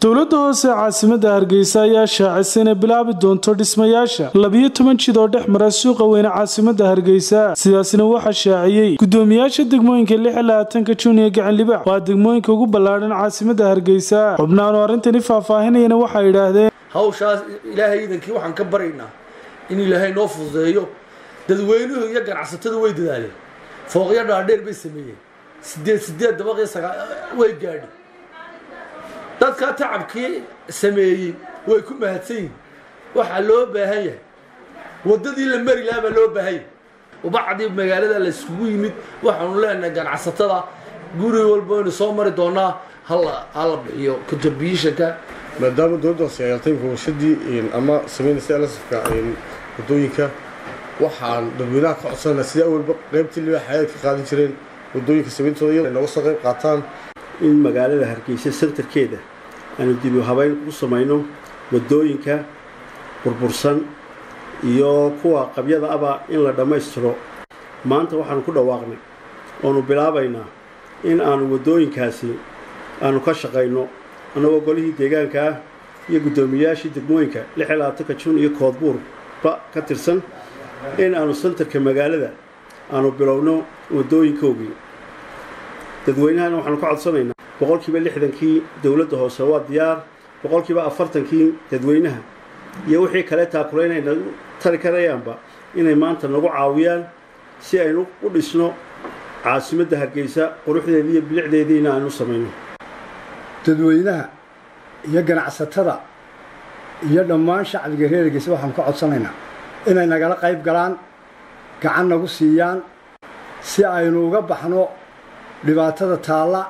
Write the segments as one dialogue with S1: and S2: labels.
S1: dowladda hoose ee caasimada hargeysa ayaa shaacisay inay bilaabi doonto dhismayaasha labiyo toban jid oo dhex mara suuqa weyne caasimada hargeysa sidaasna waxaa shaaciyey gudoomiyaasha degmooyinka lix iyo labaatanka juun iyo gacan libaax waa degmooyinka ugu ballaadhan caasimada hargeysa xubnahan oo arrintani faahfaahinayana waxay idhaahdeen
S2: hawshaas ilaahay iidankii waxaan ka baraynaa in ilaahay noo fududeeyo dadweynuhu iyo ganacsatada way dadaaleen fooqyo dhaadheer bay sameeyeen sideed sideed dabaqii sagaa way gaadhi dadkaa tacabkii sameeyey way ku mahadsan yihin waxaa loo baahan yahay waddadii la mari lahaa baa loo baahan yahay ubacdii magaalada la isugu yimid waxaanu leenahay ganacsatada guri walba waynu soo mari doonaa hala hala bixiyo contributionka
S3: maadaama dowladda hoose ay altay warshadii ama samaynaysa lasafka wadooyinka waxaan dadweynaha ka codsanaa sida awalba qaybtii libaaxa ay ka qaadan jireen wadooyinka samayntooda iyago nooga soo qayb qaataan
S4: in magaalada hargeysa sentarkeeda aanu dib u habeyn u samayno wadooyinka burbursan iyo kuwa qabyada aba in la dhammaystiro maanta waxaanu ku dhawaaqnay oonu bilaabaynaa in aanu wadooyinkaasi aanu ka shaqayno annagoo golihii deegaanka ah iyo guddoomiyayaashii degmooyinka lix iyo labaatanka jun iyo koodbuurba ka tirsan in aanu sentarka magaalada aanu bilowno wadooyinkoogii dadweynahana waxaanu ka codsanaynaa boqolkiiba lixdankii dowladda hoose waa diyaar boqolkiiba afartankii dadweynaha iyo wixii kale taakulaynay nagu tari karayaanba inay maanta nagu caawiyaan si aynu u dhisno caasimadda hargeysa quruxdeedii iyo bilicdeediina aynu samayno
S5: dadweynaha iyo ganacsatada iyo dhammaan shacbiga reer hargeysa waxaanu ka codsanaynaa inay nagala qayb galaan gacan nagu siiyaan si aynu uga baxno dhibaatada taalla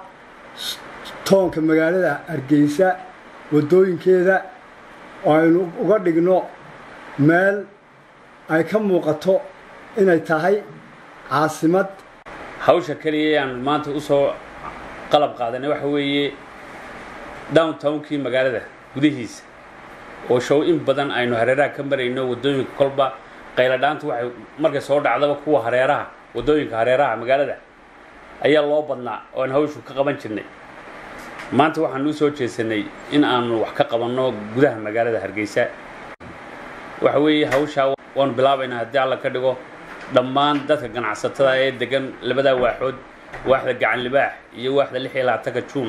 S5: toonka magaalada hargeysa waddooyinkeeda oo aynu uga dhigno meel ay ka muuqato inay tahay caasimad
S6: hawsha keliya aan maanta usoo qalab qaadanay waxa weeye downtownkii magaalada gudihiisa oo show in badan aynu hareeraha ka marayno waddooyinka kolba qayladhaantu waxay markay soo dhacdaba kuwa hareeraha waddooyinka hareeraha magaalada ayaa loo badnaa oo aan hawshu ka qaban jirnay maanta waxaanu u soo jeesanay in aanu wax ka qabanno gudaha magaalada hargeysa waxa weeye hawshaa waanu bilaabaynaa haddii alla ka dhigo dhammaan dadka ganacsatada ee degan labadaa waaxood waaxda gacan libaax iyo waaxda lix iyo labaatanka juun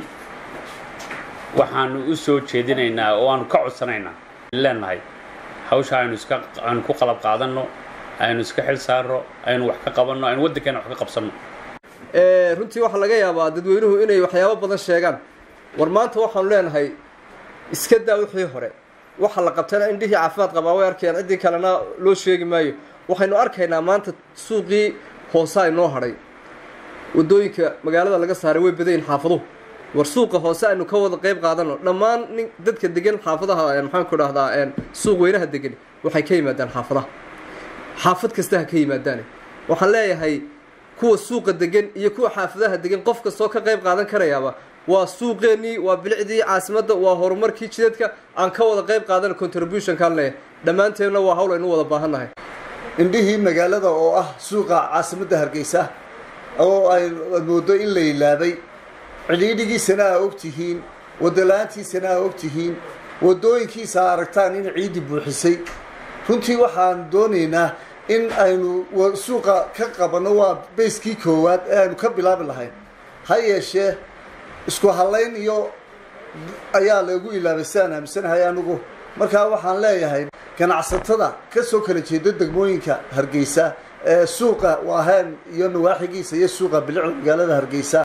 S6: waxaanu u soo jeedinaynaa oo aanu ka codsanaynaa leenahay hawsha aynu iska aynu ku qalab qaadanno aynu iska xil saarno aynu wax ka qabanno aynu waddankeena wax ka qabsanno
S7: runtii waxaa laga yaabaa dadweynuhu inay waxyaabo badan sheegaan war maanta waxaanu leenahay iska daa wixii hore waxa la qabtana indhihii caafimaad qabaa way arkayaan ciddii kalena loo sheegi maayo waxaynu arkaynaa maanta suuqii hoose inoo hadhay waddooyinka magaalada laga saaray way badayin xaafaduhu war suuqa hoose aynu ka wada qayb qaadano dhammaan nin dadka degan xaafadaha maxaanku dhahdaa suuq weynaha degan waxay ka yimaadaan xaafadaha xaafad kasta ha ka yimaadaane waxaan leeyahay kuwa suuqa degan iyo kuwa xaafadaha degan qof kastoo ka qayb qaadan karayaaba waa suuqeennii waa bilicdii caasimadda waa horumarkii jidadka aan ka wada qayb qaadano contributionkaan leeyahay dhammaanteenna waa hawl aynu wada baahannahay
S8: indhihii magaalada oo ah suuqa caasimadda hargeysa oo ay moodo in la ilaabay cidhiidhigiisana aa og tihiin wadala-aantiisana aa og tihiin waddooyinkiisa a aragtaan in ciiddi buuxisay runtii waxaan doonaynaa in aynu suuqa ka qabanno waa bayskii koowaad ee aynu ka bilaabi lahayn ha yeeshee isku hallayn iyo ayaa lagu ilaabay sidaan aaminsanahay anigu markaa waxaan leeyahay ganacsatada ka soo kala jeeda degmooyinka hargeysa ee suuqa waahaan iyo nawaaxigiisa iyo suuqa bilicda magaalada hargeysa